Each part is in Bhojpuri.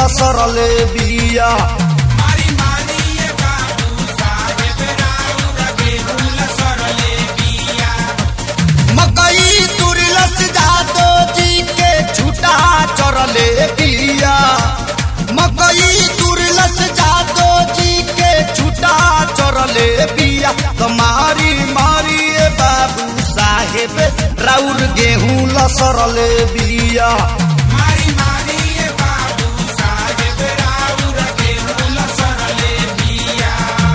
लसरले बिया मारी मारी ये बाबू साहेब राउर गेहूं लसरले बिया मकई तुरलस जादो जी के छुटा चरले बिया मकई तुरलस जादो जी के छुटा चरले बिया कमारी मारी ए बाबू साहेब राउर गेहूं लसरले बिया मारी मारी ये बाबू साहेब राउर गेहूं लसरले बिया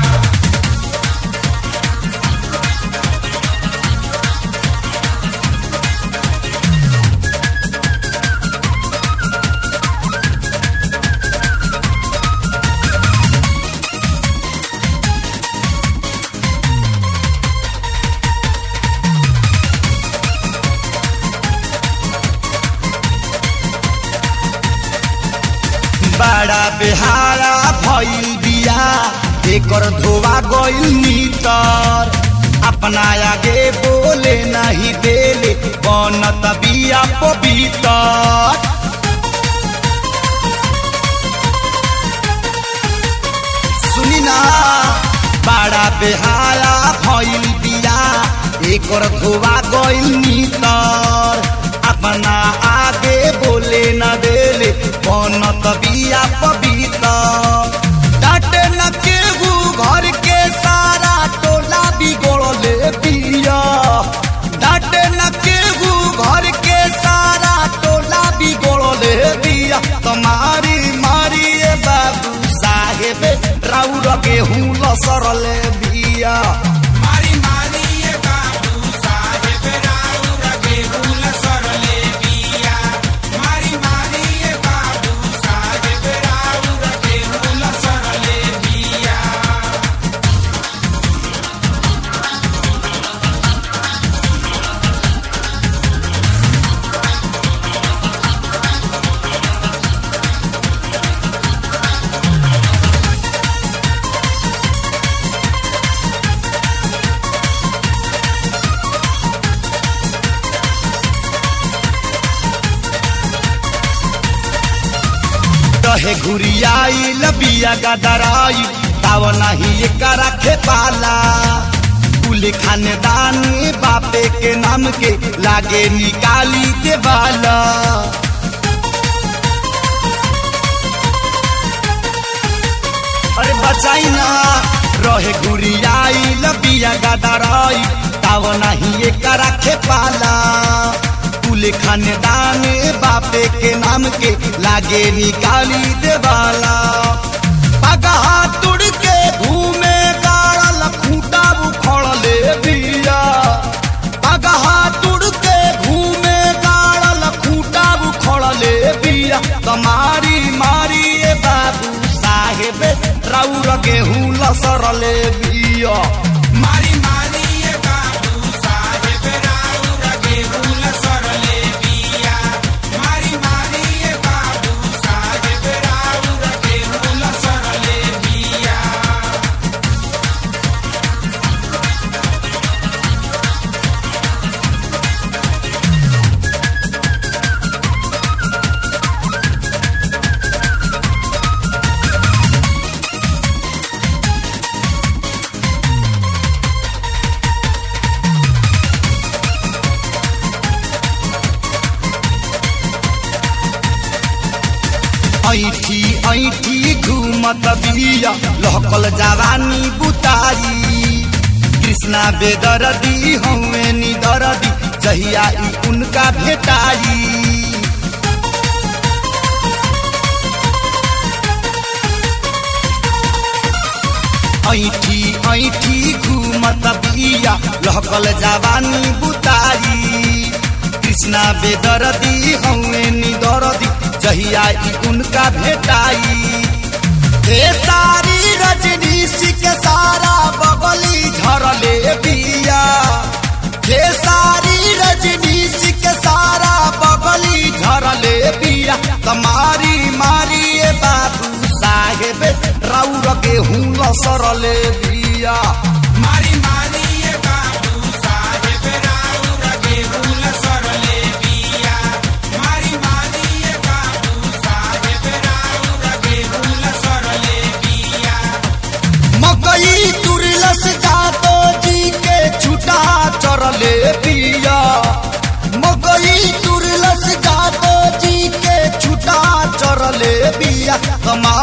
बड़ा बेहारा भइल बिया एकर धोवा गइल नीतर अपना आगे बोले नहीं देले बनत बिया पवितर सुनी ना बड़ा बेहारा भइल बिया एकर धोवा गइल नीतर अपना आगे बोले न देले बनत बिया पवित्र डाटे न केहू घर के सारा टोला बिगड़ले बिया डाटे न केहू घर के सारा टोला बिगड़ले बिया तुम्हारी मारी ए बाबू साहेब राउर गेहूं लसरले बिया मारी मारी ये बाबू साहेब राउर गेहूं लसरले बिया मारी मारी ये बाबू साहेब राउर गेहूं लसरले बिया रहे घुरियाई लबिया गदराई ताव नहीं एकरा खेपाला कुल खानदान बापे के नाम के लागे निकाली देवाला अरे बचाई ना रहे घुरियाई लबिया गदराई ताव नहीं एकरा खेपाला कुल खानदान बापे के नाम के लागे निकाली देवाला पगहा तुड़ के घूमे गाड़ल खूटा उखड़ले बिया पगहा तुड़ के घूमे गाड़ल खूटा उखड़ले बिया कमारी मारी ए बाबू साहेब राउर गेहूं लसरले बिया मारी मारी ये बाबू साहेब राउर गेहूं लसरले बिया मारी मारी ये बाबू साहेब राउर गेहूं लसरले बिया ऐठी ऐठी घूमत बिया लहकल जवानी बुतारी कृष्णा बेदरदी हवे निदरदी जहिया ई उनका भेटाई ऐठी ऐठी घूमत बिया लहकल जवानी बुतारी कृष्णा बेदरदी हवे निदरदी जहिया ई उनका भेटाई हे सारी रजनीशी के सारा बगली झरले बिया हे सारी रजनीशी के सारा बगली झरले बिया कमारी मारी ए बाबू साहेब राउर गेहूं लसरले बिया मारी मारी ये बाबू साहेब राउर गेहूं लसरले बिया मारी मारी ये बाबू साहेब राउर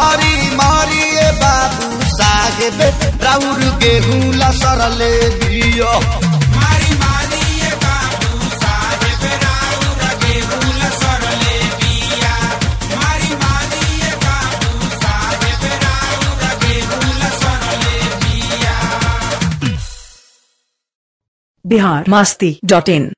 मारी मारी ए बाबू साहेब राउर गेहूं लसरले बिया मारी मारी ये बाबू साहेब राउर गेहूं लसरले बिया मारी मारी ये बाबू साहेब राउर गेहूं लसरले बिया बिहार मस्ती डॉट इन